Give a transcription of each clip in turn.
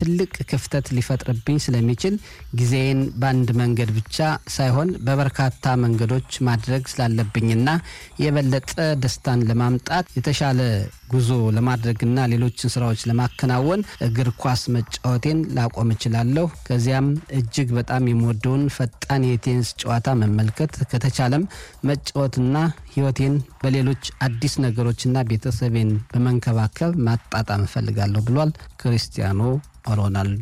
ትልቅ ክፍተት ሊፈጥርብኝ ስለሚችል ጊዜን በአንድ መንገድ ብቻ ሳይሆን በበርካታ መንገዶች ማድረግ ስላለብኝና የበለጠ ደስታን ለማምጣት የተሻለ ጉዞ ለማድረግና ሌሎችን ስራዎች ለማከናወን እግር ኳስ መጫወቴን ላቆም እችላለሁ። ከዚያም እጅግ በጣም የምወደውን ፈጣን የቴኒስ ጨዋታ መመልከት ከተቻለም መጫወትና ህይወቴን በሌሎች አዲስ ነገሮችና ቤተሰቤን በመንከባከብ ማጣጣም እፈልጋለሁ ብሏል ክሪስቲያኖ ሮናልዶ።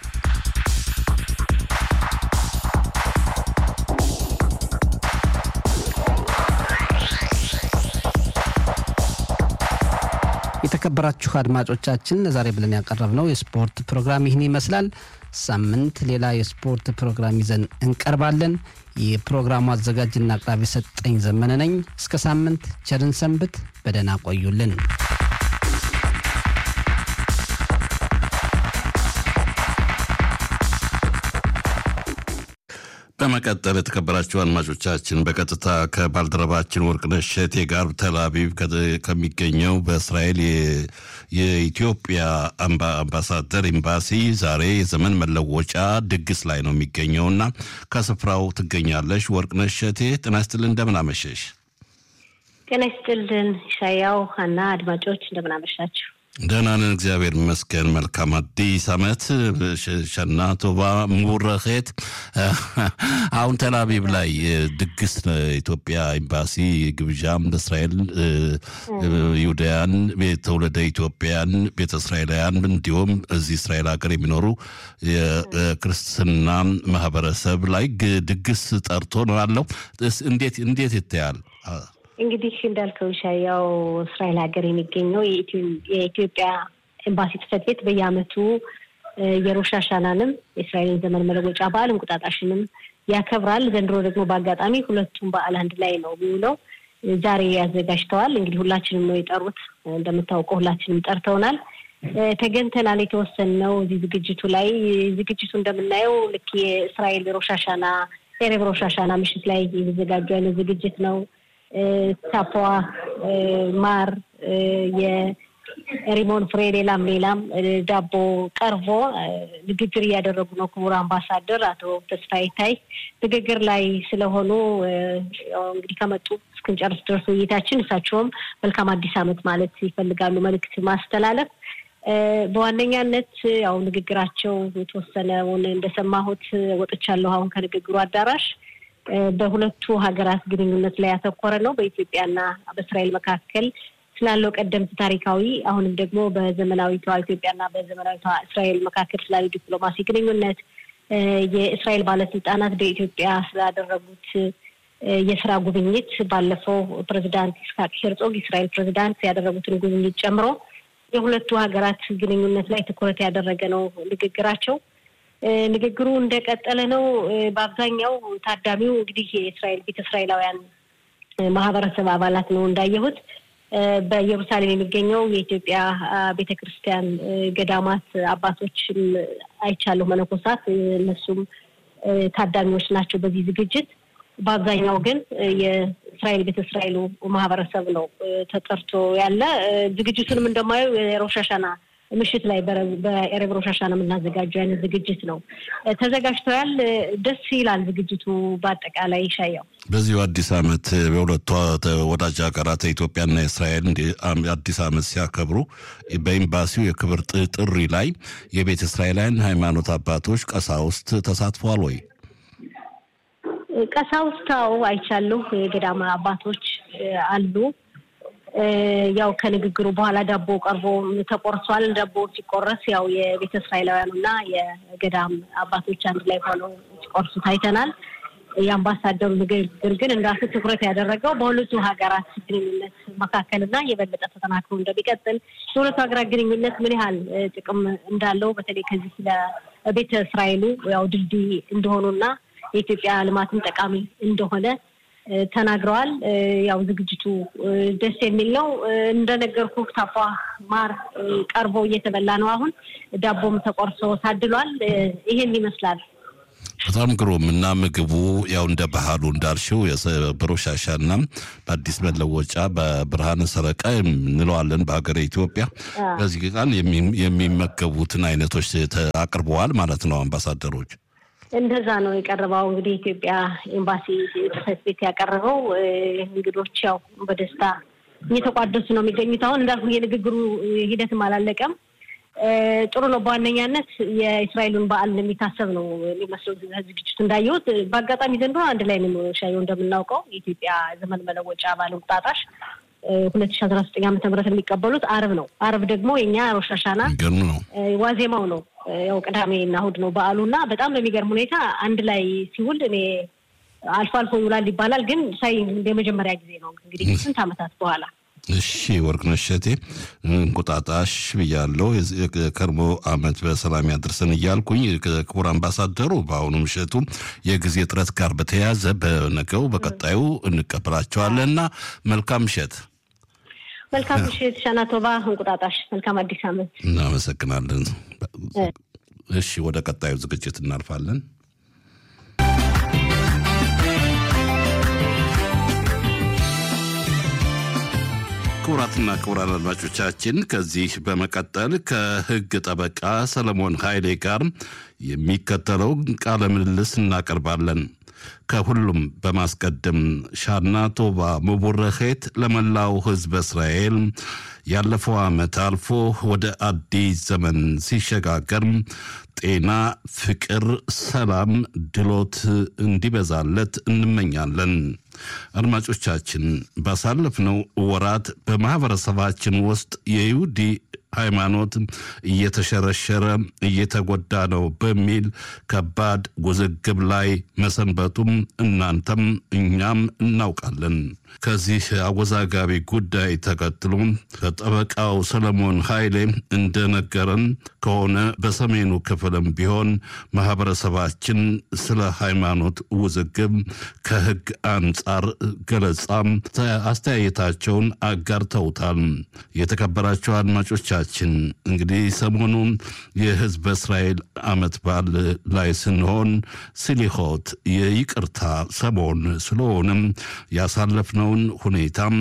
የተከበራችሁ አድማጮቻችን ዛሬ ብለን ያቀረብነው የስፖርት ፕሮግራም ይህን ይመስላል። ሳምንት ሌላ የስፖርት ፕሮግራም ይዘን እንቀርባለን። የፕሮግራሙ አዘጋጅና አቅራቢ ሰጠኝ ዘመነ ነኝ። እስከ ሳምንት ቸርን ሰንብት፣ በደህና ቆዩልን። በመቀጠል የተከበራችሁ አድማጮቻችን በቀጥታ ከባልደረባችን ወርቅነሽ እሸቴ ጋር ተልአቪቭ ከሚገኘው በእስራኤል የኢትዮጵያ አምባሳደር ኤምባሲ ዛሬ የዘመን መለወጫ ድግስ ላይ ነው የሚገኘውና ከስፍራው ትገኛለሽ። ወርቅነሽ እሸቴ ጤና ይስጥልን፣ እንደምን አመሸሽ? ጤና ይስጥልን ሻያው እና አድማጮች እንደምን አመሻችሁ? ደህና ነን፣ እግዚአብሔር ይመስገን። መልካም አዲስ ዓመት ሸና ቶባ ሙረኼት። አሁን ተላቪቭ ላይ ድግስ ኢትዮጵያ ኤምባሲ ግብዣም ለእስራኤል ይሁዳያን፣ ትውልደ ኢትዮጵያን፣ ቤተ እስራኤላውያን እንዲሁም እዚህ እስራኤል ሀገር የሚኖሩ የክርስትና ማህበረሰብ ላይ ድግስ ጠርቶ ነው ያለው። እንዴት እንዴት ይታያል? እንግዲህ እንዳልከው ሻያው እስራኤል ሀገር የሚገኘው የኢትዮጵያ ኤምባሲ ጽሕፈት ቤት በየዓመቱ የሮሽ ሀሻናንም የእስራኤልን ዘመን መለወጫ በዓል እንቁጣጣሽንም ያከብራል። ዘንድሮ ደግሞ በአጋጣሚ ሁለቱም በዓል አንድ ላይ ነው የሚውለው። ዛሬ ያዘጋጅተዋል። እንግዲህ ሁላችንም ነው የጠሩት። እንደምታውቀው ሁላችንም ጠርተውናል። ተገኝተናል። የተወሰንነው እዚህ ዝግጅቱ ላይ ዝግጅቱ እንደምናየው ልክ የእስራኤል ሮሽ ሀሻና ኤሬብ ሮሽ ሀሻና ምሽት ላይ የተዘጋጁ አይነት ዝግጅት ነው። ታፖ ማር፣ የሪሞን ፍሬ፣ ሌላም ሌላም ዳቦ ቀርቦ ንግግር እያደረጉ ነው። ክቡር አምባሳደር አቶ ተስፋዬ ታይ ንግግር ላይ ስለሆኑ እንግዲህ ከመጡ እስክንጨርስ ድረስ ውይይታችን እሳቸውም መልካም አዲስ ዓመት ማለት ይፈልጋሉ፣ መልእክት ማስተላለፍ በዋነኛነት ያው ንግግራቸው የተወሰነውን እንደሰማሁት ወጥቻለሁ አሁን ከንግግሩ አዳራሽ በሁለቱ ሀገራት ግንኙነት ላይ ያተኮረ ነው። በኢትዮጵያና በእስራኤል መካከል ስላለው ቀደምት ታሪካዊ አሁንም ደግሞ በዘመናዊቷ ኢትዮጵያና በዘመናዊቷ እስራኤል መካከል ስላለው ዲፕሎማሲ ግንኙነት የእስራኤል ባለስልጣናት በኢትዮጵያ ስላደረጉት የስራ ጉብኝት ባለፈው ፕሬዚዳንት ይስሐቅ ሄርጾግ የእስራኤል ፕሬዚዳንት ያደረጉትን ጉብኝት ጨምሮ የሁለቱ ሀገራት ግንኙነት ላይ ትኩረት ያደረገ ነው ንግግራቸው። ንግግሩ እንደቀጠለ ነው። በአብዛኛው ታዳሚው እንግዲህ የእስራኤል ቤተ እስራኤላውያን ማህበረሰብ አባላት ነው እንዳየሁት። በኢየሩሳሌም የሚገኘው የኢትዮጵያ ቤተ ክርስቲያን ገዳማት አባቶችም አይቻለሁ፣ መነኮሳት፣ እነሱም ታዳሚዎች ናቸው በዚህ ዝግጅት። በአብዛኛው ግን የእስራኤል ቤተ እስራኤሉ ማህበረሰብ ነው ተጠርቶ ያለ። ዝግጅቱንም እንደማየው የሮሽ ሀሻና ምሽት ላይ በኤሬብ ሮሽ ሀሻና የምናዘጋጀው አይነት ዝግጅት ነው ተዘጋጅተዋል። ደስ ይላል ዝግጅቱ በአጠቃላይ ይሻያው በዚሁ አዲስ ዓመት በሁለቱ ወዳጅ ሀገራት ኢትዮጵያና እስራኤል አዲስ ዓመት ሲያከብሩ በኤምባሲው የክብር ጥሪ ላይ የቤተ እስራኤላውያን ሃይማኖት አባቶች ቀሳውስት ተሳትፈዋል ወይ? ቀሳውስታው አይቻለሁ። የገዳማ አባቶች አሉ። ያው ከንግግሩ በኋላ ዳቦ ቀርቦ ተቆርሷል። ዳቦ ሲቆረስ ያው የቤተ እስራኤላውያኑ እና የገዳም አባቶች አንድ ላይ ሆነው ሲቆርሱ ታይተናል። የአምባሳደሩ ንግግር ግን እንዳሱ ትኩረት ያደረገው በሁለቱ ሀገራት ግንኙነት መካከል እና የበለጠ ተጠናክሮ እንደሚቀጥል የሁለቱ ሀገራት ግንኙነት ምን ያህል ጥቅም እንዳለው በተለይ ከዚህ ለቤተ እስራኤሉ ያው ድልድይ እንደሆኑና የኢትዮጵያ ልማትም ጠቃሚ እንደሆነ ተናግረዋል። ያው ዝግጅቱ ደስ የሚል ነው። እንደነገርኩ ታፏ ማር ቀርቦ እየተበላ ነው። አሁን ዳቦም ተቆርሶ ታድሏል። ይሄን ይመስላል። በጣም ግሩም እና ምግቡ ያው እንደ ባህሉ እንዳልሽው በሮሽ ሀሻና በአዲስ መለወጫ በብርሃነ ሰረቃ እንለዋለን በሀገር ኢትዮጵያ። በዚህ ቀን የሚመገቡትን አይነቶች አቅርበዋል ማለት ነው አምባሳደሮች። እንደዛ ነው የቀረበው። እንግዲህ ኢትዮጵያ ኤምባሲ ጽሕፈት ቤት ያቀረበው እንግዶች ያው በደስታ እየተቋደሱ ነው የሚገኙት። አሁን እንዳልኩ የንግግሩ ሂደትም አላለቀም። ጥሩ ነው። በዋነኛነት የእስራኤሉን በዓል የሚታሰብ ነው የሚመስለው ዝግጅቱ እንዳየሁት። በአጋጣሚ ዘንድሮ አንድ ላይ ነው ሻየው እንደምናውቀው የኢትዮጵያ ዘመን መለወጫ በዓል እንቁጣጣሽ ሁለት ሺ አስራ ዘጠኝ ዓመተ ምህረት የሚቀበሉት አርብ ነው። አርብ ደግሞ የኛ ሮሽ ሀሻና ነው ዋዜማው ነው። ያው ቅዳሜ እና እሑድ ነው በዓሉ እና በጣም በሚገርም ሁኔታ አንድ ላይ ሲውል እኔ አልፎ አልፎ ይውላል ይባላል፣ ግን ሳይ የመጀመሪያ ጊዜ ነው እንግዲህ ስንት ዓመታት በኋላ እሺ ወርቅነሽ እሸቴ እንቁጣጣሽ ብያለሁ። የከርሞ ዓመት በሰላም ያድርሰን እያልኩኝ ክቡር አምባሳደሩ በአሁኑ ምሽቱ የጊዜ ጥረት ጋር በተያያዘ በነገው በቀጣዩ እንቀበላቸዋለን እና መልካም ምሽት። መልካም ምሽት ሻናቶባ እንቁጣጣሽ፣ መልካም አዲስ ዓመት። እናመሰግናለን። እሺ ወደ ቀጣዩ ዝግጅት እናልፋለን። ክቡራትና ክቡራን አድማጮቻችን ከዚህ በመቀጠል ከሕግ ጠበቃ ሰለሞን ኃይሌ ጋር የሚከተለው ቃለ ምልልስ እናቀርባለን። ከሁሉም በማስቀደም ሻና ቶባ ሙቡረኼት ለመላው ሕዝበ እስራኤል ያለፈው ዓመት አልፎ ወደ አዲስ ዘመን ሲሸጋገር ጤና፣ ፍቅር፣ ሰላም፣ ድሎት እንዲበዛለት እንመኛለን። አድማጮቻችን ባሳለፍነው ወራት በማኅበረሰባችን ውስጥ የይሁዲ ሃይማኖት እየተሸረሸረ እየተጎዳ ነው በሚል ከባድ ውዝግብ ላይ መሰንበቱም እናንተም እኛም እናውቃለን። ከዚህ አወዛጋቢ ጉዳይ ተከትሎ ከጠበቃው ሰለሞን ኃይሌ እንደነገረን ከሆነ በሰሜኑ ክፍልም ቢሆን ማኅበረሰባችን ስለ ሃይማኖት ውዝግብ ከሕግ አንጻር ገለጻም አስተያየታቸውን አጋርተውታል። የተከበራቸው አድማጮቻችን እንግዲህ ሰሞኑን የሕዝበ እስራኤል ዓመት በዓል ላይ ስንሆን ስሊሆት የይቅርታ ሰሞን ስለሆነም ያሳለፍነውን ሁኔታም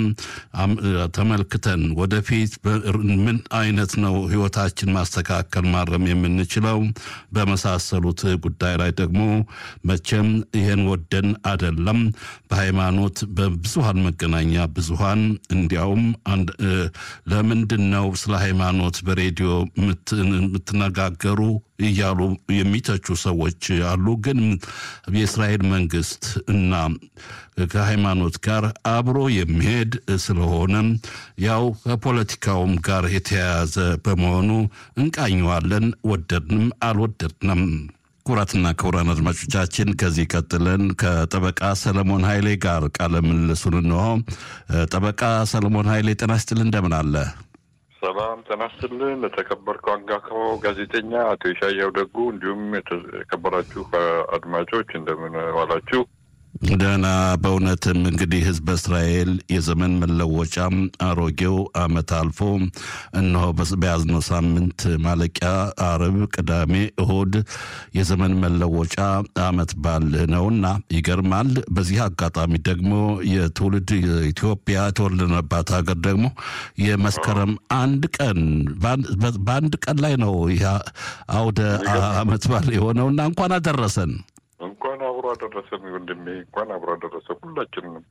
ተመልክተን ወደፊት ምን አይነት ነው ሕይወታችን ማስተካከል ማረም የምንችለው በመሳሰሉት ጉዳይ ላይ ደግሞ መቼም ይሄን ወደን አደለም በሃይማኖት በብዙሃን መገናኛ ብዙሃን እንዲያውም ለምንድን ነው ስለ ሃይማኖት በሬዲዮ የምትነጋገሩ እያሉ የሚተቹ ሰዎች አሉ። ግን የእስራኤል መንግስት እና ከሃይማኖት ጋር አብሮ የሚሄድ ስለሆነ ያው ከፖለቲካውም ጋር የተያያዘ በመሆኑ እንቃኘዋለን፣ ወደድንም አልወደድንም። ክቡራትና ክቡራን አድማጮቻችን ከዚህ ቀጥለን ከጠበቃ ሰለሞን ኃይሌ ጋር ቃለ ምልልሱን እንሆ። ጠበቃ ሰለሞን ኃይሌ ጤና ይስጥልን፣ እንደምን አለ? ሰላም ጤና ይስጥልን። ለተከበርከው አንጋፋው ጋዜጠኛ አቶ ይሻያው ደጉ እንዲሁም የተከበራችሁ አድማጮች እንደምን ዋላችሁ? ደህና። በእውነትም እንግዲህ ህዝበ እስራኤል የዘመን መለወጫም አሮጌው ዓመት አልፎ እነሆ በያዝነው ሳምንት ማለቂያ አርብ፣ ቅዳሜ፣ እሁድ የዘመን መለወጫ ዓመት በዓል ነውና ይገርማል። በዚህ አጋጣሚ ደግሞ የትውልድ ኢትዮጵያ የተወለድንባት ሀገር ደግሞ የመስከረም አንድ ቀን በአንድ ቀን ላይ ነው ይህ አውደ ዓመት በዓል የሆነውና እንኳን አደረሰን። እንኳን አብሮ አደረሰን ወንድሜ፣ እንኳን አብሮ አደረሰ ሁላችንም።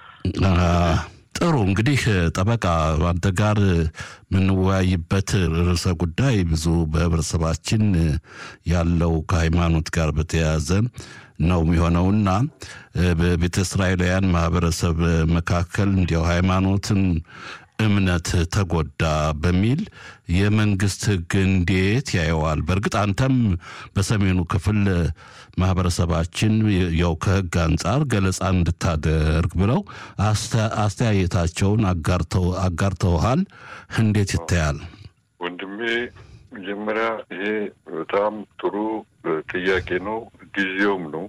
ጥሩ እንግዲህ ጠበቃ አንተ ጋር የምንወያይበት ርዕሰ ጉዳይ ብዙ በህብረተሰባችን ያለው ከሃይማኖት ጋር በተያያዘ ነው የሚሆነውና በቤተ እስራኤላውያን ማህበረሰብ መካከል እንዲያው ሃይማኖትን እምነት ተጎዳ በሚል የመንግስት ህግ እንዴት ያየዋል? በእርግጥ አንተም በሰሜኑ ክፍል ማህበረሰባችን ያው ከህግ አንጻር ገለጻ እንድታደርግ ብለው አስተያየታቸውን አጋርተውሃል። እንዴት ይታያል ወንድሜ? መጀመሪያ ይሄ በጣም ጥሩ ጥያቄ ነው፣ ጊዜውም ነው።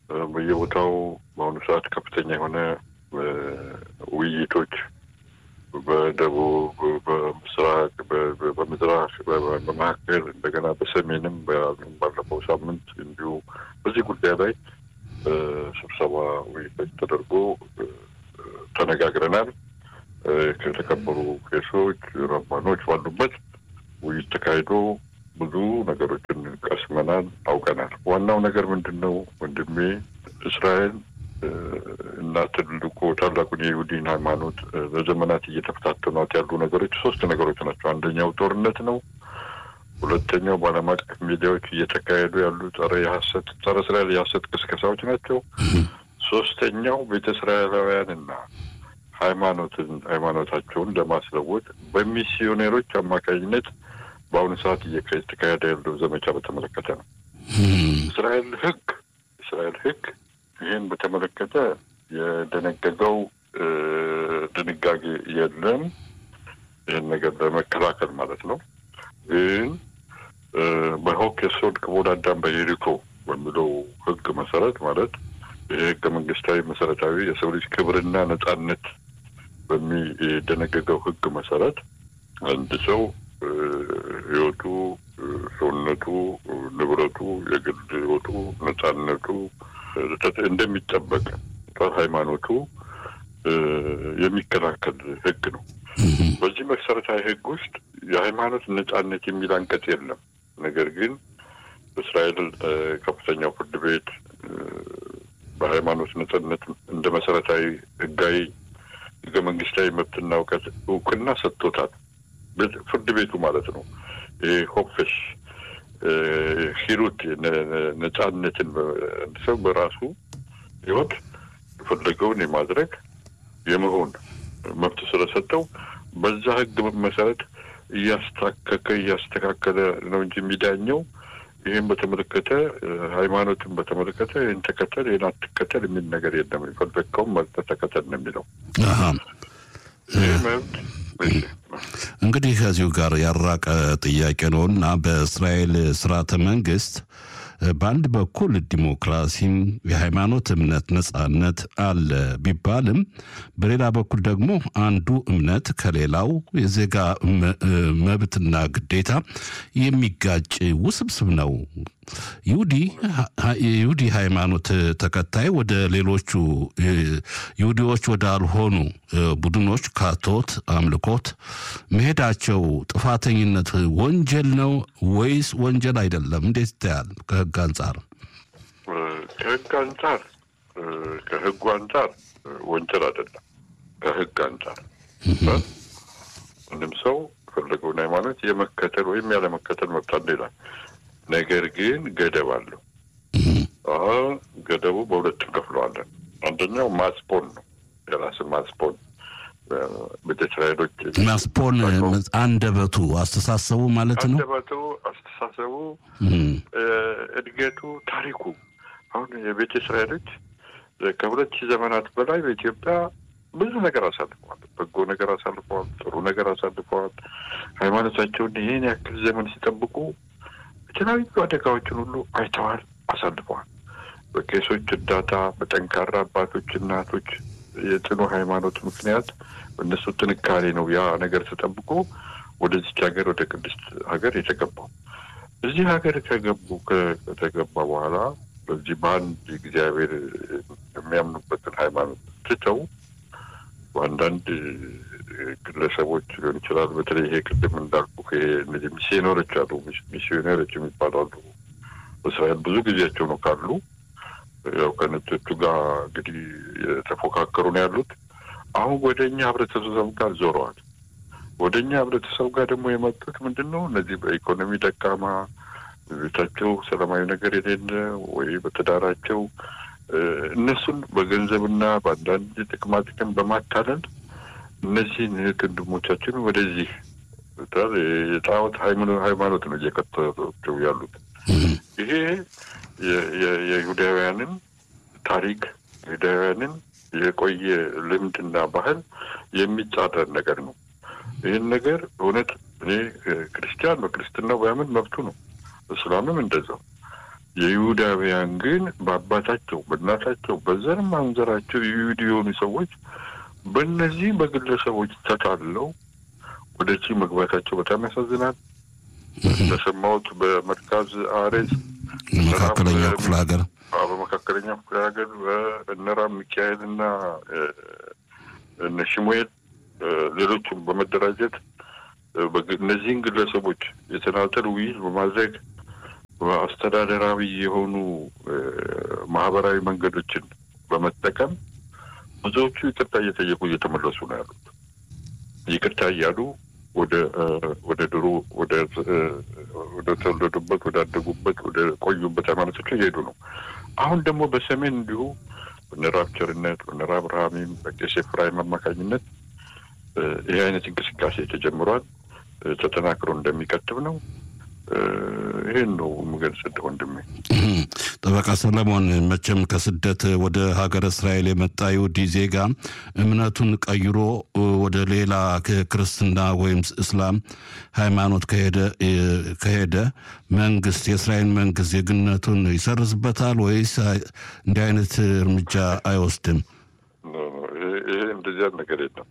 በየቦታው በአሁኑ ሰዓት ከፍተኛ የሆነ ውይይቶች በደቡብ፣ በምስራቅ፣ በምዝራቅ፣ በመካከል እንደገና በሰሜንም ባለፈው ሳምንት እንዲሁ በዚህ ጉዳይ ላይ ስብሰባ ውይይቶች ተደርጎ ተነጋግረናል። ከተከበሩ ቄሶች፣ ረባኖች ባሉበት ውይይት ተካሂዶ ብዙ ነገሮችን ቀስመናል፣ አውቀናል። ዋናው ነገር ምንድን ነው ወንድሜ እስራኤል እና ትልቁ ታላቁን የይሁዲን ሃይማኖት ለዘመናት እየተፈታተኗት ያሉ ነገሮች ሶስት ነገሮች ናቸው። አንደኛው ጦርነት ነው። ሁለተኛው በዓለም አቀፍ ሚዲያዎች እየተካሄዱ ያሉ ጸረ የሀሰት ጸረ እስራኤል የሀሰት ቅስቀሳዎች ናቸው። ሶስተኛው ቤተ እስራኤላውያንና ሃይማኖትን ሃይማኖታቸውን ለማስለወጥ በሚስዮኔሮች አማካኝነት በአሁኑ ሰዓት እየተካሄደ ያለው ዘመቻ በተመለከተ ነው። እስራኤል ህግ እስራኤል ህግ ይህን በተመለከተ የደነገገው ድንጋጌ የለም። ይህን ነገር ለመከላከል ማለት ነው። ግን በሆክ የሶድ ክቡድ አዳም በኢሪኮ በሚለው ህግ መሰረት ማለት ይህ ህገ መንግስታዊ መሰረታዊ የሰው ልጅ ክብርና ነጻነት በሚደነገገው ህግ መሰረት አንድ ሰው ህይወቱ፣ ሰውነቱ፣ ንብረቱ፣ የግል ህይወቱ፣ ነጻነቱ እንደሚጠበቅ ሃይማኖቱ የሚከላከል ህግ ነው። በዚህ መሰረታዊ ህግ ውስጥ የሃይማኖት ነጻነት የሚል አንቀጽ የለም። ነገር ግን በእስራኤል ከፍተኛው ፍርድ ቤት በሃይማኖት ነጻነት እንደ መሰረታዊ ህጋዊ ህገ መንግስታዊ መብትና እውቀት እውቅና ሰጥቶታል። ፍርድ ቤቱ ማለት ነው። ይህ ሆፕሽ ሂሩት ነጻነትን ሰው በራሱ ህይወት የፈለገውን የማድረግ የመሆን መብት ስለሰጠው በዛ ህግ መሰረት እያስታከከ እያስተካከለ ነው እንጂ የሚዳኘው ይህን በተመለከተ ሃይማኖትን በተመለከተ ይህን ተከተል ይህን አትከተል የሚል ነገር የለም። የፈለግከውን መርጠህ ተከተል ነው የሚለው ይህ መብት እንግዲህ ከዚሁ ጋር ያራቀ ጥያቄ ነው እና በእስራኤል ስርዓተ መንግስት በአንድ በኩል ዲሞክራሲም የሃይማኖት እምነት ነጻነት አለ ቢባልም በሌላ በኩል ደግሞ አንዱ እምነት ከሌላው የዜጋ መብትና ግዴታ የሚጋጭ ውስብስብ ነው። ይሁዲ የይሁዲ ሃይማኖት ተከታይ ወደ ሌሎቹ ይሁዲዎች ወዳልሆኑ ቡድኖች ካቶት አምልኮት መሄዳቸው ጥፋተኝነት ወንጀል ነው ወይስ ወንጀል አይደለም? እንዴት ይታያል? ከህግ አንጻር ከህግ አንጻር ከህጉ አንጻር ወንጀል አይደለም። ከህግ አንጻር ምንም ሰው የፈለገውን ሃይማኖት የመከተል ወይም ያለመከተል መብት አለ ይላል። ነገር ግን ገደብ አለው። አሁን ገደቡ በሁለት እንከፍለዋለን። አንደኛው ማስፖን ነው። የራስን ማስፖን ቤተ እስራኤሎች ማስፖን አንደበቱ አስተሳሰቡ ማለት ነው። አንደበቱ፣ አስተሳሰቡ፣ እድገቱ፣ ታሪኩ አሁን የቤተ እስራኤሎች ከሁለት ሺህ ዘመናት በላይ በኢትዮጵያ ብዙ ነገር አሳልፈዋል። በጎ ነገር አሳልፈዋል። ጥሩ ነገር አሳልፈዋል። ሃይማኖታቸውን ይህን ያክል ዘመን ሲጠብቁ የተለያዩ አደጋዎችን ሁሉ አይተዋል፣ አሳልፈዋል። በቄሶች እርዳታ፣ በጠንካራ አባቶች፣ እናቶች የጽኑ ሃይማኖት ምክንያት እነሱ ጥንካሬ ነው ያ ነገር ተጠብቆ ወደዚች ሀገር ወደ ቅድስት ሀገር የተገባው። እዚህ ሀገር ከገቡ ከተገባ በኋላ በዚህ በአንድ እግዚአብሔር የሚያምኑበትን ሃይማኖት ትተው በአንዳንድ ግለሰቦች ሊሆን ይችላል። በተለይ ይሄ ቅድም እንዳልኩ እነዚህ ሚስዮነሮች አሉ፣ ሚስዮነሮች የሚባሉ አሉ። በእስራኤል ብዙ ጊዜያቸው ነው ካሉ ያው ከነጮቹ ጋር እንግዲህ የተፎካከሩ ነው ያሉት። አሁን ወደ እኛ ህብረተሰብ ጋር ዞረዋል። ወደ እኛ ህብረተሰብ ጋር ደግሞ የመጡት ምንድን ነው? እነዚህ በኢኮኖሚ ደካማ ቤታቸው ሰላማዊ ነገር የሌለ ወይ በትዳራቸው እነሱን በገንዘብና በአንዳንድ ጥቅማ ጥቅም በማታለል እነዚህን እህት ወንድሞቻችን ወደዚህ የጣዖት ሃይማኖት ነው እየከተሏቸው ያሉት። ይሄ የይሁዳውያንን ታሪክ የይሁዳውያንን የቆየ ልምድና ባህል የሚጻረር ነገር ነው። ይህን ነገር እውነት እኔ ክርስቲያን በክርስትናው ባያምን መብቱ ነው። እስላምም እንደዛው። የይሁዳውያን ግን በአባታቸው በእናታቸው በዘር ማንዘራቸው የይሁዲ የሆኑ ሰዎች በእነዚህ በግለሰቦች ተታለው ወደዚህ መግባታቸው በጣም ያሳዝናል። እንደሰማሁት በመርካዝ አሬዝ መካከለኛው ክፍለ ሀገር በመካከለኛው ክፍለ ሀገር በእነራ ሚካኤል እና እነ ሽሙኤል ሌሎችም በመደራጀት እነዚህን ግለሰቦች የተናጠል ውይይት በማድረግ አስተዳደራዊ የሆኑ ማህበራዊ መንገዶችን በመጠቀም ብዙዎቹ ይቅርታ እየጠየቁ እየተመለሱ ነው ያሉት። ይቅርታ እያሉ ወደ ወደ ድሮ ወደ ወደ ተወለዱበት ወደ አደጉበት ወደ ቆዩበት ሃይማኖቶች እየሄዱ ነው። አሁን ደግሞ በሰሜን እንዲሁ በነራብ ቸርነት በነራብ ብርሃሚም በቄስ ኤፍራይም አማካኝነት ይህ አይነት እንቅስቃሴ ተጀምሯል። ተጠናክሮ እንደሚቀጥብ ነው። ይህን ነው የምገልጽልህ ወንድሜ። ጠበቃ ሰለሞን፣ መቼም ከስደት ወደ ሀገረ እስራኤል የመጣ ይሁዲ ዜጋ እምነቱን ቀይሮ ወደ ሌላ ክርስትና ወይም እስላም ሃይማኖት ከሄደ መንግስት የእስራኤል መንግስት ዜግነቱን ይሰርዝበታል ወይስ እንዲህ አይነት እርምጃ አይወስድም? ይሄ እንደዚያ ነገር የለም።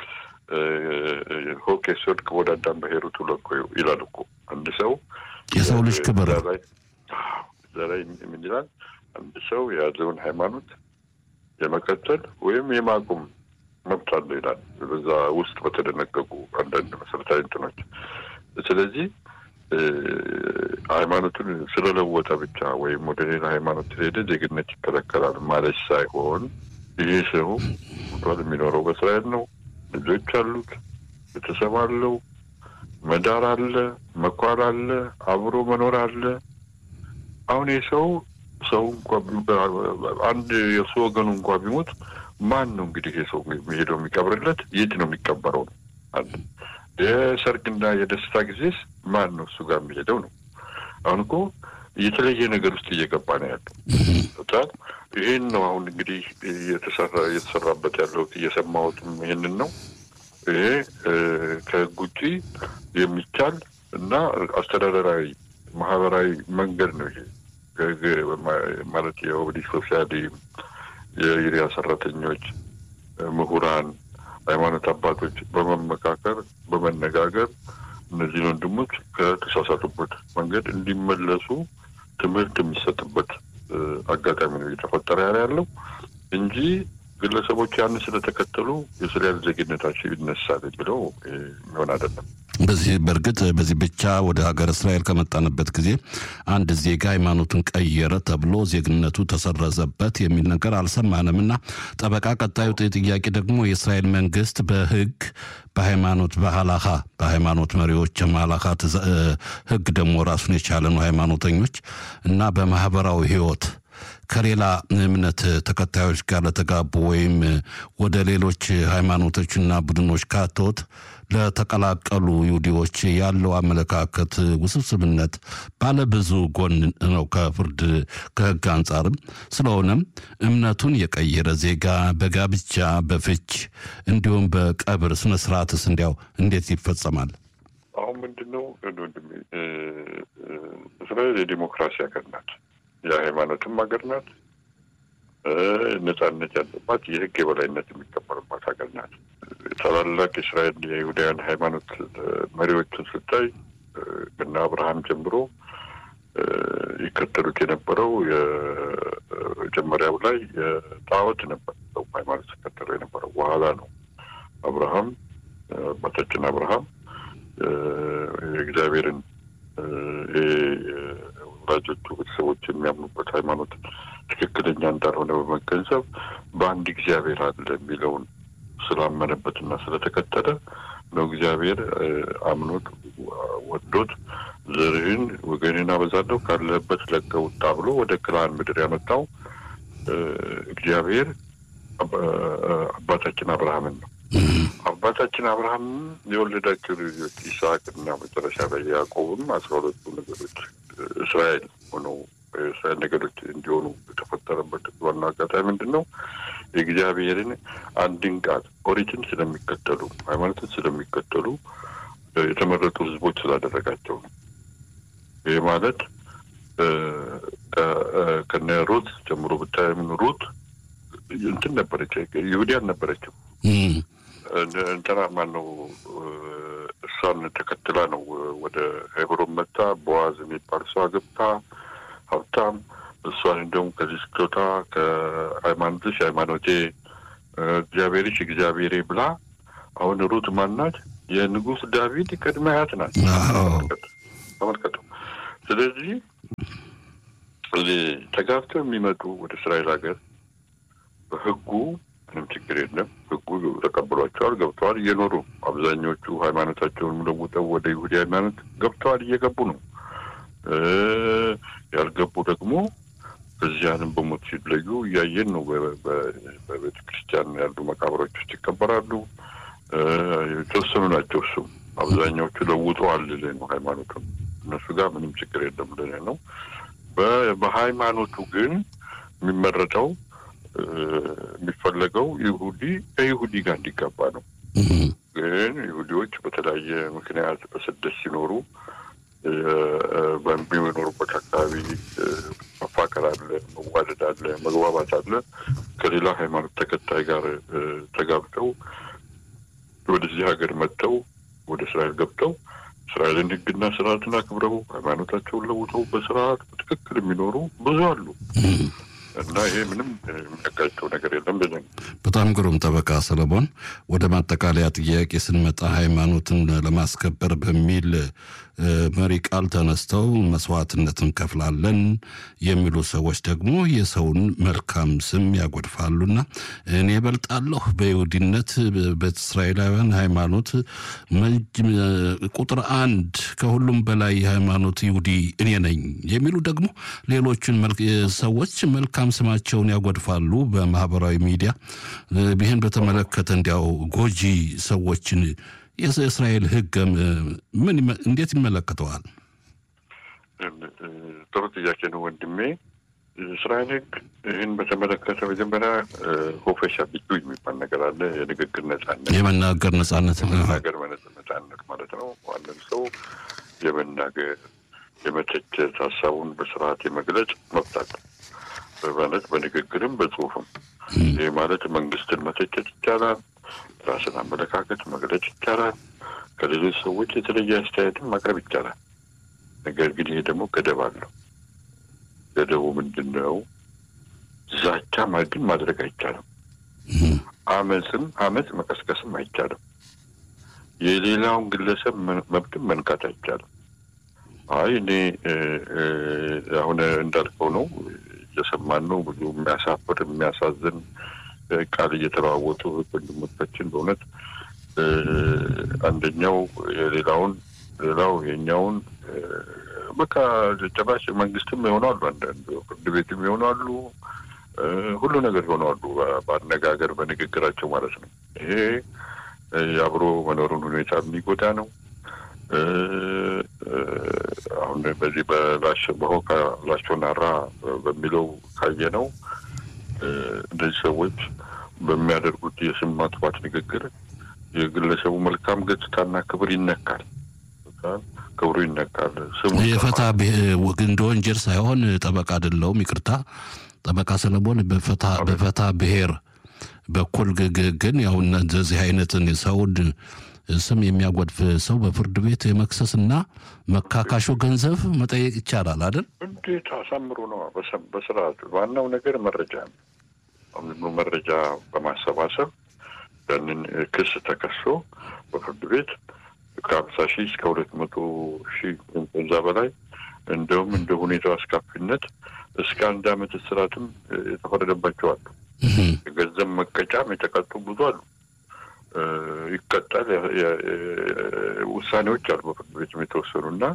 ሆክ የስወድቅ ወደ አዳም በሄሩት ሁሉ እኮ ይላል እኮ አንድ ሰው የሰው ልጅ ክብር እዛ ላይ ምን ይላል? አንድ ሰው የያዘውን ሃይማኖት የመቀጠል ወይም የማቆም መብት አለው ይላል በዛ ውስጥ በተደነገጉ አንዳንድ መሰረታዊ እንትኖች። ስለዚህ ሃይማኖቱን ስለለወጠ ብቻ ወይም ወደ ሌላ ሃይማኖት ስለሄደ ዜግነት ይከለከላል ማለት ሳይሆን ይሄ ሰው ቷል የሚኖረው በእስራኤል ነው። ልጆች አሉት፣ ቤተሰብ አለው፣ መዳር አለ፣ መኳል አለ፣ አብሮ መኖር አለ። አሁን ይህ ሰው ሰው እንኳ አንድ የእሱ ወገኑ እንኳ ቢሞት ማን ነው እንግዲህ ይህ ሰው የሚሄደው የሚቀብርለት? የት ነው የሚቀበረው ነው አለ። የሰርግና የደስታ ጊዜስ ማን ነው እሱ ጋር የሚሄደው ነው። አሁን እኮ የተለየ ነገር ውስጥ እየገባ ነው ያለው። ይህን ነው አሁን እንግዲህ እየተሰራ እየተሰራበት ያለው እየሰማሁትም ይህንን ነው። ይሄ ከህግ ውጪ የሚቻል እና አስተዳደራዊ ማህበራዊ መንገድ ነው። ይሄ ማለት የኦብሊግ ሶሻሊ የኢሪያ ሰራተኞች፣ ምሁራን፣ ሃይማኖት አባቶች በመመካከር በመነጋገር እነዚህን ወንድሞች ከተሳሳቱበት መንገድ እንዲመለሱ ትምህርት የሚሰጥበት አጋጣሚ ነው እየተፈጠረ ያለ ያለው እንጂ ግለሰቦች ያን ስለተከተሉ የእስራኤል ዜግነታቸው ይነሳል ብለው የሚሆን አይደለም። በዚህ በእርግጥ በዚህ ብቻ ወደ ሀገር እስራኤል ከመጣንበት ጊዜ አንድ ዜጋ ሃይማኖቱን ቀየረ ተብሎ ዜግነቱ ተሰረዘበት የሚል ነገር አልሰማንም እና ጠበቃ፣ ቀጣዩ ጥያቄ ደግሞ የእስራኤል መንግስት በህግ በሃይማኖት በሀላካ በሃይማኖት መሪዎች የማላካ ህግ ደግሞ ራሱን የቻለ ነው ሃይማኖተኞች እና በማህበራዊ ህይወት ከሌላ እምነት ተከታዮች ጋር ለተጋቡ ወይም ወደ ሌሎች ሃይማኖቶችና ቡድኖች ካቶት ለተቀላቀሉ ይሁዲዎች ያለው አመለካከት ውስብስብነት ባለ ብዙ ጎን ነው ከፍርድ ከህግ አንጻርም። ስለሆነም እምነቱን የቀየረ ዜጋ በጋብቻ በፍች እንዲሁም በቀብር ስነስርዓትስ እንዲያው እንዴት ይፈጸማል? አሁን ምንድን ነው ወንድሜ፣ እስራኤል የዲሞክራሲ ሀገር ናት። የሃይማኖትም ሀገር ናት። ነጻነት ያለባት የህግ የበላይነት የሚከበርባት ሀገር ናት። ታላላቅ የእስራኤል የይሁዳውያን ሃይማኖት መሪዎችን ስታይ ከነ አብርሃም ጀምሮ ይከተሉት የነበረው የመጀመሪያው ላይ የጣዖት ነበር። ሰው ሃይማኖት ሲከተሉ የነበረው በኋላ ነው አብርሃም አባታችን አብርሃም የእግዚአብሔርን ወላጆቹ ቤተሰቦች የሚያምኑበት ሃይማኖት ትክክለኛ እንዳልሆነ በመገንዘብ በአንድ እግዚአብሔር አለ የሚለውን ስላመነበትና ስለተከተለ ነው እግዚአብሔር አምኖት ወዶት ዘርህን ወገንን አበዛለሁ ካለህበት ለቀህ ውጣ ብሎ ወደ ክልአን ምድር ያመጣው እግዚአብሔር አባታችን አብርሃምን ነው። አባታችን አብርሃም የወለዳቸው ልጆች ይስሐቅ እና መጨረሻ ላይ ያዕቆብም አስራ ሁለቱ ነገዶች እስራኤል ሆነው የእስራኤል ነገዶች እንዲሆኑ የተፈጠረበት ዋና አጋጣሚ ምንድን ነው? የእግዚአብሔርን አንድን ቃል ኦሪትን ስለሚከተሉ ሃይማኖትን ስለሚከተሉ የተመረጡ ሕዝቦች ስላደረጋቸው ነው። ይህ ማለት ከነ ሩት ጀምሮ ብታየምን ሩት እንትን ነበረች፣ ይሁዲ አልነበረችም። እንትና ማን ነው እሷን ተከትላ ነው ወደ ሄብሮን መጣ። ቦዋዝ የሚባል ሰው አገብታ ሀብታም እሷን እንደውም ከዚህ ስትወጣ ከሃይማኖትሽ ሃይማኖቴ እግዚአብሔርሽ እግዚአብሔሬ ብላ አሁን ሩት ማናት? የንጉሥ ዳዊት ቅድመ አያት ናት። ተመልከቱ። ስለዚህ ተጋብተው የሚመጡ ወደ እስራኤል ሀገር በህጉ ምንም ችግር የለም። ህጉ ተቀብሏቸዋል፣ ገብተዋል፣ እየኖሩ አብዛኞቹ ሃይማኖታቸውን ለውጠው ወደ ይሁዲ ሃይማኖት ገብተዋል፣ እየገቡ ነው። ያልገቡ ደግሞ በዚያንም በሞት ሲለዩ እያየን ነው። በቤተ ክርስቲያን ያሉ መቃብሮች ውስጥ ይቀበራሉ። የተወሰኑ ናቸው። እሱም አብዛኛዎቹ ለውጠዋል ልልህ ነው ሃይማኖቱን። እነሱ ጋር ምንም ችግር የለም ልልህ ነው። በሃይማኖቱ ግን የሚመረጠው የሚፈለገው ይሁዲ ከይሁዲ ጋር እንዲጋባ ነው። ግን ይሁዲዎች በተለያየ ምክንያት በስደት ሲኖሩ በሚኖሩበት አካባቢ መፋቀር አለ፣ መዋደድ አለ፣ መግባባት አለ። ከሌላ ሃይማኖት ተከታይ ጋር ተጋብተው ወደዚህ ሀገር መጥተው ወደ እስራኤል ገብተው እስራኤልን ሕግና ስርዓትን አክብረው ሃይማኖታቸውን ለውጠው በስርዓት በትክክል የሚኖሩ ብዙ አሉ እና ይሄ ምንም የሚያጋጨው ነገር የለም። ብለን በጣም ግሩም ጠበቃ ሰለሞን፣ ወደ ማጠቃለያ ጥያቄ ስንመጣ ሃይማኖትን ለማስከበር በሚል መሪ ቃል ተነስተው መስዋዕትነት እንከፍላለን የሚሉ ሰዎች ደግሞ የሰውን መልካም ስም ያጎድፋሉና እኔ እበልጣለሁ በይሁዲነት በእስራኤላውያን ሃይማኖት ቁጥር አንድ ከሁሉም በላይ የሃይማኖት ይሁዲ እኔ ነኝ የሚሉ ደግሞ ሌሎችን ሰዎች መልካም ስማቸውን ያጎድፋሉ በማህበራዊ ሚዲያ። ይህን በተመለከተ እንዲያው ጎጂ ሰዎችን የእስራኤል ሕግ ምን እንዴት ይመለከተዋል? ጥሩ ጥያቄ ነው ወንድሜ። እስራኤል ሕግ ይህን በተመለከተ መጀመሪያ ሆፈሻ ቢቱ የሚባል ነገር አለ። የንግግር ነጻነት፣ የመናገር ነጻነት፣ የመናገር ነጻነት ማለት ነው። ማንም ሰው የመናገር የመተቸት፣ ሀሳቡን በስርዓት የመግለጽ መብት አለ ማለት በንግግርም በጽሁፍም። ይህ ማለት መንግስትን መተቸት ይቻላል። ራስን አመለካከት መግለጽ ይቻላል። ከሌሎች ሰዎች የተለየ አስተያየትን ማቅረብ ይቻላል። ነገር ግን ይሄ ደግሞ ገደብ አለው። ገደቡ ምንድን ነው? ዛቻ ግን ማድረግ አይቻልም። አመፅም አመፅ መቀስቀስም አይቻልም። የሌላውን ግለሰብ መብትም መንካት አይቻልም። አይ እኔ አሁን እንዳልከው ነው እየሰማን ነው። ብዙ የሚያሳፍር የሚያሳዝን ቃል እየተለዋወጡ ወንድሞቻችን በእውነት አንደኛው የሌላውን ሌላው የኛውን በቃ ጭራሽ መንግስትም ይሆናሉ፣ አንዳንድ ፍርድ ቤትም ይሆናሉ፣ ሁሉ ነገር ይሆናሉ። በአነጋገር በንግግራቸው ማለት ነው። ይሄ የአብሮ መኖሩን ሁኔታ የሚጎዳ ነው። አሁን በዚህ በላሽ በሆካ ላሾናራ በሚለው ካየ ነው እነዚህ ሰዎች በሚያደርጉት የስም ማጥፋት ንግግር የግለሰቡ መልካም ገጽታና ክብር ይነካል። ክብሩ ይነካል። ስሙ የፈታ እንደ ወንጀል ሳይሆን ጠበቃ አይደለሁም፣ ይቅርታ ጠበቃ ሰለሞን በፈታ ብሔር በኩል ግን ያው እንደዚህ አይነትን ሰውን ስም የሚያጎድፍ ሰው በፍርድ ቤት የመክሰስና መካካሾ ገንዘብ መጠየቅ ይቻላል አይደል? እንዴት አሳምሮ ነው። በስርዓቱ ዋናው ነገር መረጃ ነው። መረጃ በማሰባሰብ ያንን ክስ ተከሶ በፍርድ ቤት ከሀምሳ ሺህ እስከ ሁለት መቶ ሺህ ከዛ በላይ እንደውም እንደ ሁኔታው አስካፊነት እስከ አንድ ዓመት እስራትም የተፈረደባቸው አሉ። የገንዘብ መቀጫም የተቀጡ ብዙ አሉ። ይቀጣል። ውሳኔዎች አሉ በፍርድ ቤትም የተወሰኑ እና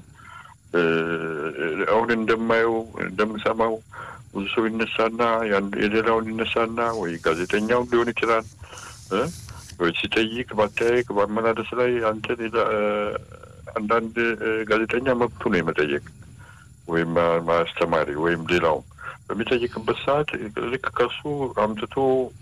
አሁን እንደማየው እንደምሰማው ብዙ ሰው ይነሳና የሌላውን ይነሳና ወይ ጋዜጠኛውን ሊሆን ይችላል ወይ ሲጠይቅ በአጠያየቅ በአመላለስ ላይ አንተ አንዳንድ ጋዜጠኛ መብቱ ነው የመጠየቅ ወይም ማስተማሪ ወይም ሌላውም በሚጠይቅበት ሰዓት ልክ ከሱ አምጥቶ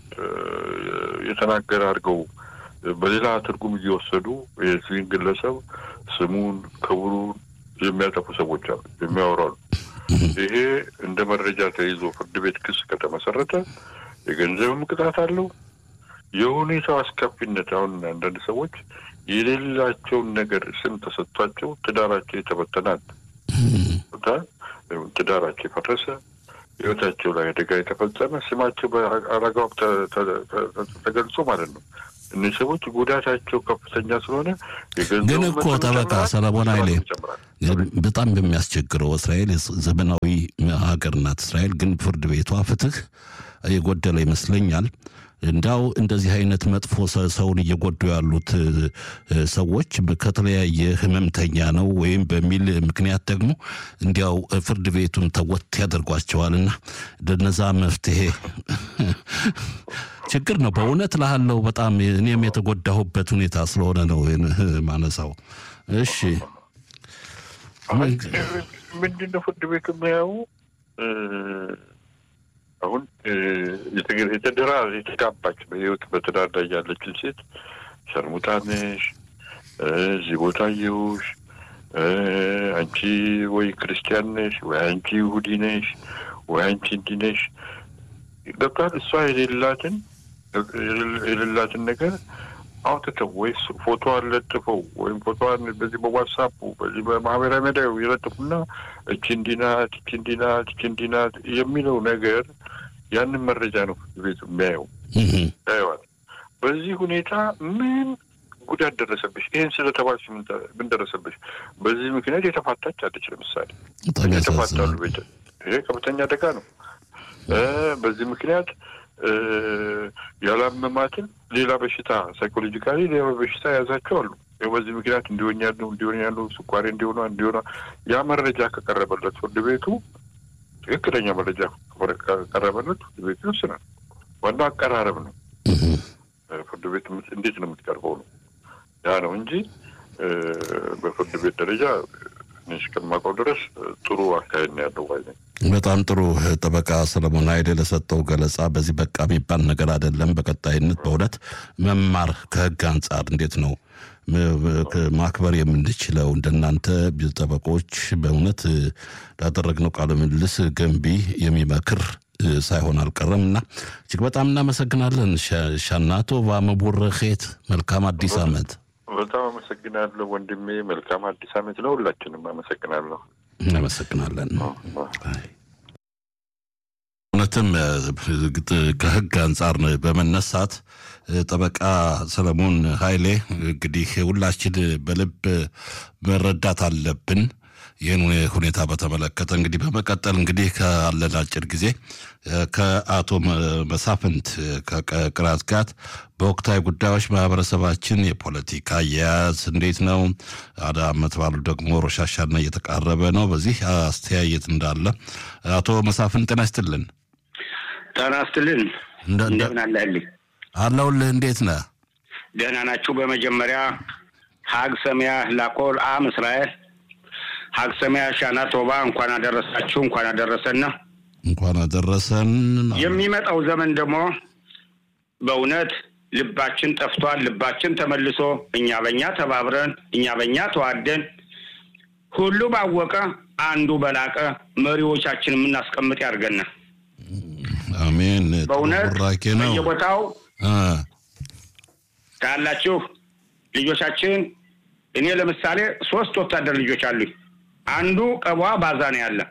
የተናገረ አድርገው በሌላ ትርጉም እየወሰዱ የዚህን ግለሰብ ስሙን፣ ክብሩን የሚያጠፉ ሰዎች አሉ፣ የሚያወራሉ። ይሄ እንደ መረጃ ተይዞ ፍርድ ቤት ክስ ከተመሰረተ የገንዘብም ቅጣት አለው፣ የሁኔታው አስከፊነት አሁን አንዳንድ ሰዎች የሌላቸውን ነገር ስም ተሰጥቷቸው ትዳራቸው የተበተናል፣ ትዳራቸው የፈረሰ ህይወታቸው ላይ አደጋ የተፈጸመ ስማቸው በአረጋው ተገልጾ ማለት ነው። እነዚህ ሰዎች ጉዳታቸው ከፍተኛ ስለሆነ ግን እኮ ጠበቃ ሰለሞን ኃይሌ በጣም በሚያስቸግረው እስራኤል ዘመናዊ ሀገር ናት። እስራኤል ግን ፍርድ ቤቷ ፍትህ የጎደለ ይመስለኛል። እንዳው እንደዚህ አይነት መጥፎ ሰውን እየጎዱ ያሉት ሰዎች ከተለያየ ህመምተኛ ነው ወይም በሚል ምክንያት ደግሞ እንዲያው ፍርድ ቤቱን ተወት ያደርጓቸዋልና ለነዛ መፍትሄ ችግር ነው። በእውነት ላለው በጣም እኔም የተጎዳሁበት ሁኔታ ስለሆነ ነው ማነሳው። እሺ ምንድነው ፍርድ ቤቱ የሚያዩ አሁን የተደራ የተጋባች በህይወት በትዳር ላይ ያለችን ሴት ሸርሙጣ ነሽ፣ እዚህ ቦታ አየሁሽ፣ አንቺ ወይ ክርስቲያን ነሽ፣ ወይ አንቺ ይሁዲ ነሽ፣ ወይ አንቺ እንዲህ ነሽ ገብቷል። እሷ የሌላትን የሌላትን ነገር አውጥተው ወይ ፎቶዋን ለጥፈው ወይም ፎቶዋን በዚህ በዋትሳፑ በዚህ በማህበራዊ ሚዲያ የለጥፉና እቺ እንዲህ ናት፣ እቺ እንዲህ ናት፣ እቺ እንዲህ ናት የሚለው ነገር ያንን መረጃ ነው ቤቱ የሚያየው ያየዋል። በዚህ ሁኔታ ምን ጉዳት ደረሰብሽ? ይህን ስለተባልሽ ምን ደረሰብሽ? በዚህ ምክንያት የተፋታች አለች። ለምሳሌ የተፋታሉ ቤት ይሄ ከፍተኛ አደጋ ነው። በዚህ ምክንያት ያላመማትን ሌላ በሽታ ሳይኮሎጂካሊ ሌላ በሽታ የያዛቸው አሉ። በዚህ ምክንያት እንዲሆን ያሉ እንዲሆን ያሉ ስኳሬ እንዲሆኗ እንዲሆኗ ያ መረጃ ከቀረበለት ፍርድ ቤቱ ትክክለኛ መረጃ ከቀረበለት ፍርድ ቤቱ ይወስናል። ዋናው አቀራረብ ነው። ፍርድ ቤት እንዴት ነው የምትቀርበው ነው ያ ነው እንጂ በፍርድ ቤት ደረጃ እስከማውቀው ድረስ ጥሩ አካሄድ ነው ያለው ባይ ነኝ። በጣም ጥሩ ጠበቃ ሰለሞን ኃይሌ ለሰጠው ገለጻ በዚህ በቃ የሚባል ነገር አይደለም። በቀጣይነት በእውነት መማር ከህግ አንጻር እንዴት ነው ማክበር የምንችለው እንደናንተ ጠበቆች በእውነት ላደረግነው ቃለ ምልልስ ገንቢ የሚመክር ሳይሆን አልቀረም እና እጅግ በጣም እናመሰግናለን። ሻናቶ ባመቦረኼት መልካም አዲስ ዓመት። በጣም አመሰግናለሁ ወንድሜ። መልካም አዲስ ዓመት ነው። ሁላችንም አመሰግናለሁ። እናመሰግናለን። እውነትም ከህግ አንጻር በመነሳት ጠበቃ ሰለሞን ኃይሌ እንግዲህ ሁላችን በልብ መረዳት አለብን። ይህን ሁኔታ በተመለከተ እንግዲህ በመቀጠል እንግዲህ ካለን አጭር ጊዜ ከአቶ መሳፍንት ከቅራት ጋር በወቅታዊ ጉዳዮች ማህበረሰባችን የፖለቲካ አያያዝ እንዴት ነው? አዳ ዓመት ባሉ ደግሞ ሮሻሻና እየተቃረበ ነው። በዚህ አስተያየት እንዳለ አቶ መሳፍንት ጤና ይስጥልን። ጤና ይስጥልን። እንደምን አለህልኝ? አለሁልህ። እንዴት ነህ? ደህና ናችሁ? በመጀመሪያ ሀግ ሰሚያ ላኮል አም እስራኤል ሀግ ሰሚያ ሻና ቶባ እንኳን አደረሳችሁ፣ እንኳን አደረሰና እንኳን አደረሰን። የሚመጣው ዘመን ደግሞ በእውነት ልባችን ጠፍቷል። ልባችን ተመልሶ እኛ በእኛ ተባብረን እኛ በእኛ ተዋደን ሁሉ ባወቀ አንዱ በላቀ መሪዎቻችን የምናስቀምጥ ያድርገና አሜን። በእውነት ቡራኬ ነው። በየቦታው ካላችሁ ልጆቻችን እኔ ለምሳሌ ሶስት ወታደር ልጆች አሉኝ። አንዱ ቀቧ ባዛ ነው ያለ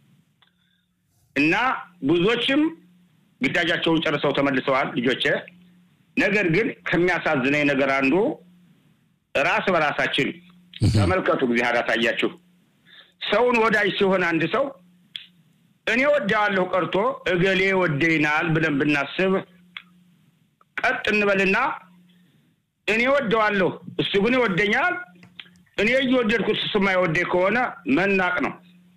እና ብዙዎችም ግዳጃቸውን ጨርሰው ተመልሰዋል ልጆቼ። ነገር ግን ከሚያሳዝነኝ ነገር አንዱ ራስ በራሳችን ተመልከቱ፣ ጊዜ አሳያችሁ ሰውን ወዳጅ ሲሆን አንድ ሰው እኔ ወደዋለሁ ቀርቶ እገሌ ወደይናል ብለን ብናስብ ቀጥ እንበልና እኔ ወደዋለሁ እሱ ግን ይወደኛል፣ እኔ እየወደድኩት እሱ የማይወደኝ ከሆነ መናቅ ነው።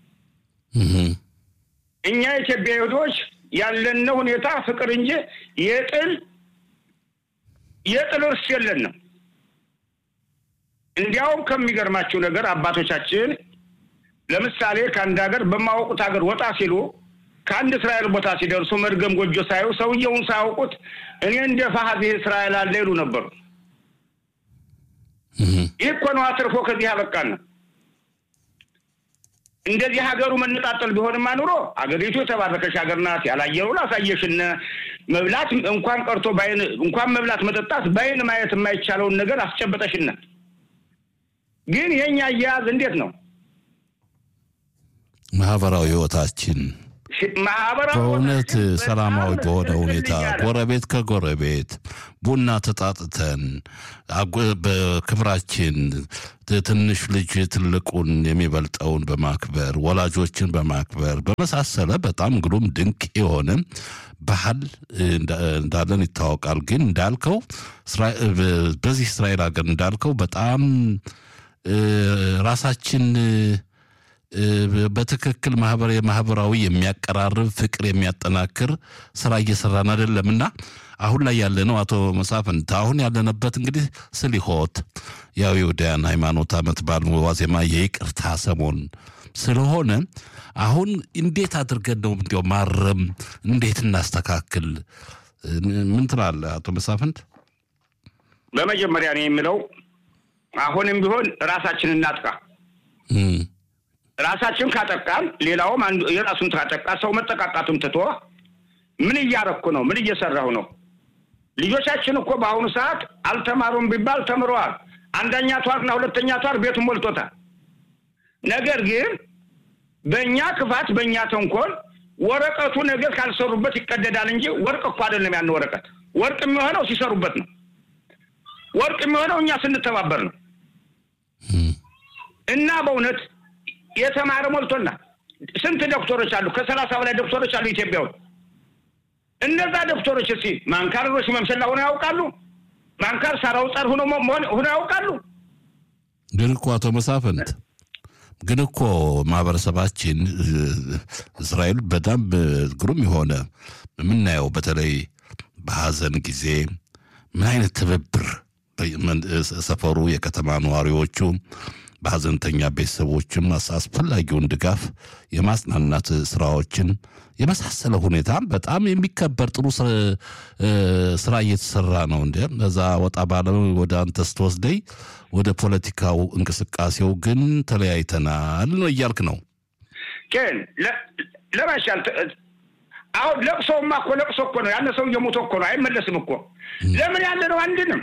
እኛ የኢትዮጵያ ይሁዶች ያለን ሁኔታ ፍቅር እንጂ የጥል የጥል እርስ የለንም። እንዲያውም ከሚገርማችሁ ነገር አባቶቻችን ለምሳሌ ከአንድ ሀገር በማወቁት ሀገር ወጣ ሲሉ ከአንድ እስራኤል ቦታ ሲደርሱ መድገም ጎጆ ሳዩ ሰውየውን ሳያውቁት እኔ እንደ ፋሀዜ እስራኤል አለ ይሉ ነበሩ። ይህ እኮ ነው አትርፎ ከዚህ ያበቃን። እንደዚህ ሀገሩ መነጣጠል ቢሆንማ ኑሮ አገሪቱ የተባረከች ሀገር ናት። ያላየሩ ላሳየሽነ መብላት እንኳን ቀርቶ በዓይን እንኳን መብላት መጠጣት በዓይን ማየት የማይቻለውን ነገር አስጨበጠሽነ። ግን የኛ አያያዝ እንዴት ነው? ማህበራዊ ህይወታችን ማህበራዊ በእውነት ህይወታችን ሰላማዊ በጣም በሆነ ሁኔታ ያለ ጎረቤት ከጎረቤት ቡና ተጣጥተን አጎ- በክብራችን ት- ትንሽ ልጅ ትልቁን የሚበልጠውን በማክበር ወላጆችን በማክበር በመሳሰለ በጣም ግሩም ድንቅ የሆነ ባህል እንዳ- እንዳለን ይታወቃል። ግን እንዳልከው እስራ- በ- በዚህ እስራኤል ሀገር እንዳልከው በጣም እ፣ ራሳችን እ፣ በትክክል ማህበር የማህበራዊ የሚያቀራርብ ፍቅር የሚያጠናክር ስራ እየሰራን አይደለም እና አሁን ላይ ያለ ነው አቶ መሳፍንት አሁን ያለንበት እንግዲህ ስሊሆት ያው የወዳያን ሃይማኖት ዓመት በዓል ዋዜማ የይቅርታ ሰሞን ስለሆነ አሁን እንዴት አድርገን ነው እንዲያው ማረም እንዴት እናስተካክል ምን ትላለህ አቶ መሳፍንት በመጀመሪያ ነው የምለው አሁንም ቢሆን ራሳችን እናጥቃ። እም፣ ራሳችን ካጠቃን ሌላውም አንዱ የራሱን ካጠቃ ሰው መጠቃቃቱን ትቶ ምን እያረኩ ነው? ምን እየሰራሁ ነው? ልጆቻችን እኮ በአሁኑ ሰዓት አልተማሩም ቢባል ተምረዋል። አንደኛ ቷርና ሁለተኛ ቷር ቤቱን ሞልቶታል። ነገር ግን በእኛ ክፋት፣ በእኛ ተንኮል ወረቀቱ ነገር ካልሰሩበት ይቀደዳል እንጂ ወርቅ እኮ አይደለም። ያን ወረቀት ወርቅ የሚሆነው ሲሰሩበት ነው። ወርቅ የሚሆነው እኛ ስንተባበር ነው። እም፣ እና በእውነት የተማረ ሞልቶና ስንት ዶክተሮች አሉ? ከሰላሳ በላይ ዶክተሮች አሉ ኢትዮጵያ ውስጥ። እነዛ ዶክተሮች እስኪ ማንካሮች መምሰላ ሆነው ያውቃሉ? ማንካር ሳራው ጸር ሆኖ ሆነው ያውቃሉ? ግን እኮ አቶ መሳፍንት ግን እኮ ማህበረሰባችን እ፣ እስራኤል በጣም እ፣ ግሩም የሆነ የምናየው በተለይ በሀዘን ጊዜ ምን አይነት ትብብር በመን- እ፣ ሰፈሩ የከተማ ነዋሪዎቹ በሀዘንተኛ ቤተሰቦችም አስ- አስፈላጊውን ድጋፍ የማጽናናት ስራዎችን የመሳሰለ ሁኔታ በጣም የሚከበር ጥሩ ስራ- እ፣ ስራ እየተሰራ ነው። እንደ እዛ ወጣ ባለ ወደ አንተ ስትወስደኝ ወደ ፖለቲካው እንቅስቃሴው ግን ተለያይተናል ነው እያልክ ነው። ግን ለ- ለመሻል ተ- አሁን ለቅሶማ እኮ ለቅሶ እኮ ነው። ያነ ሰው እየሞተ እኮ ነው፣ አይመለስም እኮ። ለምን ያለ ነው አንድንም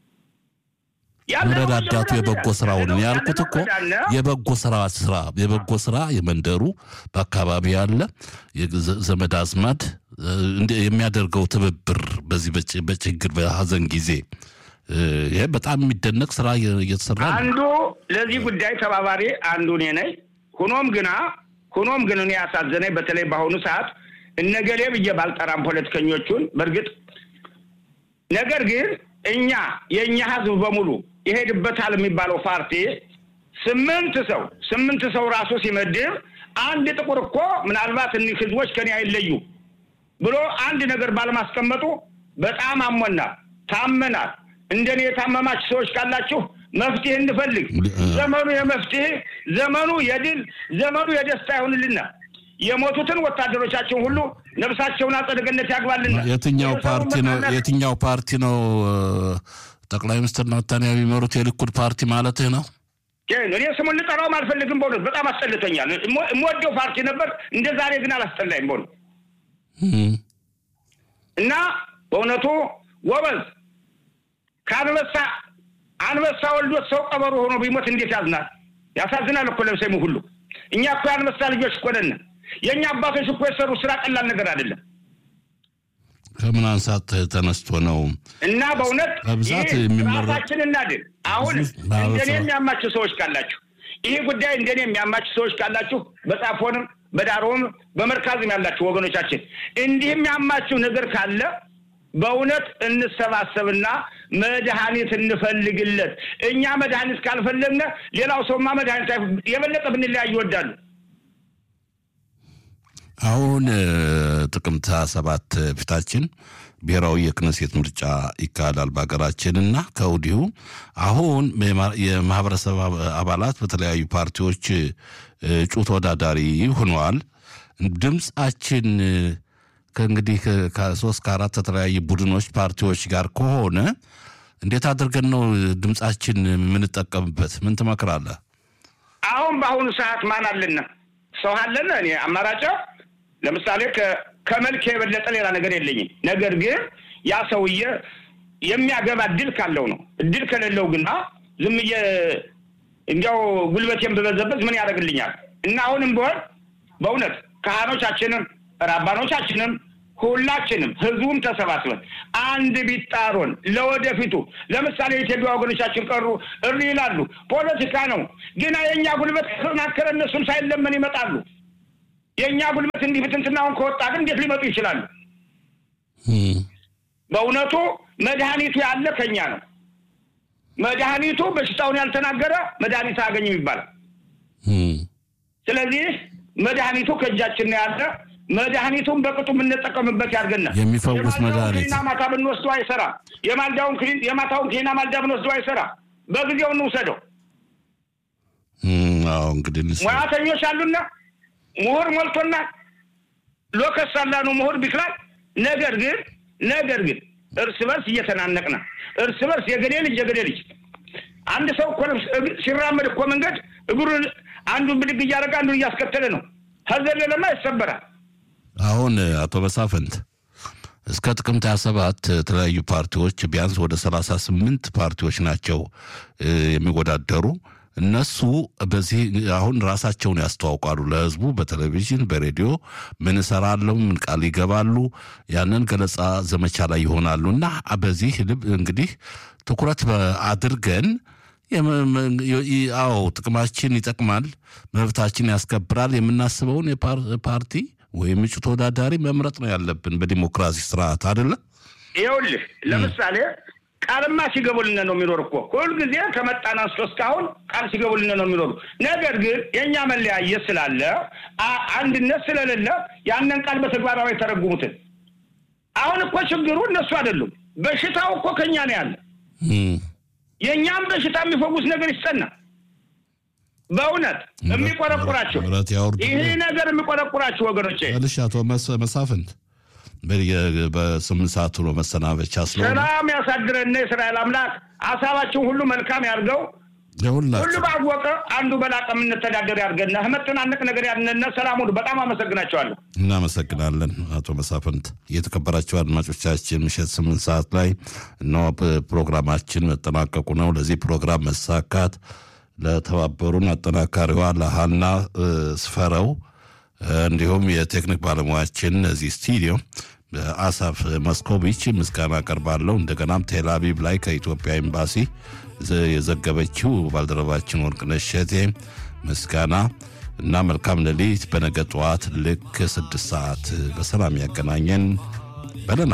ያለነው መረዳዳቱ እየሆነ የበጎ ያለ ስራውን ነው። ያልኩት ያለነው እኮ መዳን ነው። የበጎ ስራ ስራ የበጎ ስራ የመንደሩ በአካባቢ ያለ የዘ- ዘመድ አዝማድ እ፣ እንደ- የሚያደርገው ትብብር በዚህ በጭ- በችግር በሀዘን ጊዜ እ፣ ይሄ በጣም የሚደነቅ ስራ እየ- እየተሰራ ነው። አንዱ ለዚህ ጉዳይ ተባባሪ አንዱ እኔ ነኝ። ሆኖም ግና ሆኖም ግን እኔ ያሳዘነኝ በተለይ በአሁኑ ሰዓት እነገሌ ብዬ ባልጠራም ፖለቲከኞቹን በእርግጥ ነገር ግን እኛ የእኛ ህዝብ በሙሉ ይሄድበታል የሚባለው ፓርቲ ስምንት ሰው ስምንት ሰው ራሱ ሲመድብ አንድ ጥቁር እኮ ምናልባት እኒህ ህዝቦች ከኔ አይለዩ ብሎ አንድ ነገር ባለማስቀመጡ በጣም አሞናል፣ ታመናል። እንደኔ የታመማችሁ ሰዎች ካላችሁ መፍትሄ እንፈልግ። ዘመኑ የመፍትሄ ዘመኑ የድል ዘመኑ የደስታ ይሆንልና የሞቱትን ወታደሮቻችን ሁሉ ነፍሳቸውን አጸደ ገነት ያግባልና። የትኛው የሰው ፓርቲ ነው መናናቅ- የትኛው ፓርቲ ነው እ፣ ጠቅላይ ሚኒስትር ናታንያሁ የሚመሩት የሊኩድ ፓርቲ ማለትህ ነው? ግን እኔ ስሙን ልጠራውም አልፈልግም። በእውነት በጣም አስጠልቶኛል። እሞ- የምወደው ፓርቲ ነበር፣ እንደ ዛሬ ግን አላስጠላይም በእውነት እም፣ እና በእውነቱ ጎበዝ ከአንበሳ አንበሳ ወልዶት ሰው ቀበሮ ሆኖ ቢሞት እንዴት ያዝናል? ያሳዝናል እኮ ለምሰሙ ሁሉ። እኛ እኮ የአንበሳ ልጆች እኮ ነን። የእኛ አባቶች እኮ የሰሩ ስራ ቀላል ነገር አይደለም። ከምን አንሳት ተነስቶ ነው እና በእውነት በብዛት ይህ የሚመረጥ- ራሳችን እናድን። አሁን ብዙ ማህበረሰብ- እንደኔ የሚያማችሁ ሰዎች ካላችሁ ይህ ጉዳይ እንደኔ የሚያማችሁ ሰዎች ካላችሁ በጻፎንም በዳሮም በመርካዝም ያላችሁ ወገኖቻችን እንዲህ የሚያማችሁ ነገር ካለ በእውነት እንሰባሰብና መድኃኒት እንፈልግለት። እኛ መድኃኒት ካልፈለግነ ሌላው ሰውማ መድኃኒት አይፍ- የበለጠ ብንለያይ ይወዳሉ። አሁን እ፣ ጥቅምት ሰባት ፊታችን ብሔራዊ የክነሴት ምርጫ ይካሄዳል በሀገራችን እና ከወዲሁ አሁን የማ- የማህበረሰብ አባ- አባላት በተለያዩ ፓርቲዎች እ፣ እጩ ተወዳዳሪ ሆነዋል። ድምፃችን እ፣ ከእንግዲህ ከ- ከሶስት ከአራት ከተለያዩ ቡድኖች ፓርቲዎች ጋር ከሆነ እንዴት አድርገን ነው ድምፃችን የምንጠቀምበት? ምን ትመክራለህ? አሁን በአሁኑ ሰዓት ማን አለና ሰው አለን። እኔ አማራጭ ለምሳሌ ከመልክ የበለጠ ሌላ ነገር የለኝም። ነገር ግን ያ ሰውዬ የሚያገባ እድል ካለው ነው። እድል ከሌለው ግና ዝም ብዬ እንዲያው ጉልበቴን ብበዘበዝ ምን ያደርግልኛል? እና አሁንም ቢሆን በእውነት ካህኖቻችንም ራባኖቻችንም ሁላችንም ህዝቡም ተሰባስበን አንድ ቢጣሮን ለወደፊቱ ለምሳሌ የኢትዮጵያ ወገኖቻችን ቀሩ እሪ ይላሉ። ፖለቲካ ነው ግና የእኛ ጉልበት ከተጠናከረ እነሱም ሳይለመን ይመጣሉ። የእኛ ጉልበት እንዲህ ብትንትናውን ከወጣ ግን እንዴት ሊመጡ ይችላሉ? በእውነቱ መድኃኒቱ ያለ ከኛ ነው። መድኃኒቱ በሽታውን ያልተናገረ መድኃኒት አያገኝም ይባላል። ስለዚህ መድኃኒቱ ከእጃችን ነው ያለ። መድኃኒቱን በቅጡ የምንጠቀምበት ያድርገናል። የሚፈውስ መድኃኒት ክኒና ማታ ብንወስደው አይሰራ። የማልዳውን የማታውን ክኒና ማልዳ ብንወስደው አይሰራ። በጊዜው እንውሰደው። አዎ እንግዲህ ሙያተኞች አሉና ምሁር ሞልቶና ሎከስ አላኑ ምሁር ቢክላል። ነገር ግን ነገር ግን እርስ በርስ እየተናነቅና እርስ በርስ የገሌ ልጅ የገሌ ልጅ አንድ ሰው እኮ ሲራመድ እኮ መንገድ እግሩን አንዱን ብድግ እያደረገ አንዱን እያስከተለ ነው። ከዘለለማ ይሰበራል። አሁን አቶ መሳፍንት እስከ ጥቅምት 27 የተለያዩ ፓርቲዎች ቢያንስ ወደ 38 ፓርቲዎች ናቸው የሚወዳደሩ። እነሱ በዚህ አሁን ራሳቸውን ያስተዋውቃሉ ለህዝቡ በቴሌቪዥን በሬዲዮ ምን እሰራለሁ ምን ቃል ይገባሉ ያንን ገለጻ ዘመቻ ላይ ይሆናሉ እና በዚህ ልብ እንግዲህ ትኩረት አድርገን አዎ ጥቅማችን ይጠቅማል መብታችን ያስከብራል የምናስበውን ፓርቲ ወይም እጩ ተወዳዳሪ መምረጥ ነው ያለብን በዲሞክራሲ ስርዓት አይደለ ይኸውልህ ለምሳሌ ቃልማ ሲገቡልን ነው የሚኖር እኮ ሁልጊዜ ከመጣን አንስቶ እስካሁን ቃል ሲገቡልን ነው የሚኖሩ። ነገር ግን የእኛ መለያየት ስላለ አንድነት ስለሌለ ያንን ቃል በተግባራዊ የተረጉሙትን አሁን እኮ ችግሩ እነሱ አይደሉም። በሽታው እኮ ከኛ ነው ያለ። የእኛም በሽታ የሚፈውስ ነገር ይስጠና። በእውነት የሚቆረቁራቸው ይሄ ነገር የሚቆረቁራቸው ወገኖቼ ልሽ አቶ መሳፍንት በስምንት ሰዓት ነው መሰናበቻ ስለሆነ ሰላም ያሳድረን የእስራኤል አምላክ ሀሳባችን ሁሉ መልካም ያድርገው። ሁሉ ለሁላችሁ ባወቀ አንዱ በላቀ የምንተዳደር ያድርገን። ህመትናንቅ ነገር ያድነን። ሰላም ሁሉ በጣም አመሰግናቸዋለሁ። እናመሰግናለን አቶ መሳፍንት። የተከበራቸው አድማጮቻችን ምሽት ስምንት ሰዓት ላይ እነሆ ፕሮግራማችን መጠናቀቁ ነው። ለዚህ ፕሮግራም መሳካት ለተባበሩን አጠናካሪዋ ለሀና እ፣ ስፈረው እ፣ እንዲሁም የቴክኒክ ባለሙያችን እዚህ ስቱዲዮ አሳፍ መስኮቪች ምስጋና አቀርባለሁ። እንደገናም ቴልአቪቭ ላይ ከኢትዮጵያ ኤምባሲ ዘ- የዘገበችው ባልደረባችን ወርቅነሽ እሸቴ ምስጋና እና መልካም ሌሊት። በነገ ጠዋት ልክ ስድስት ሰዓት በሰላም ያገናኘን በለን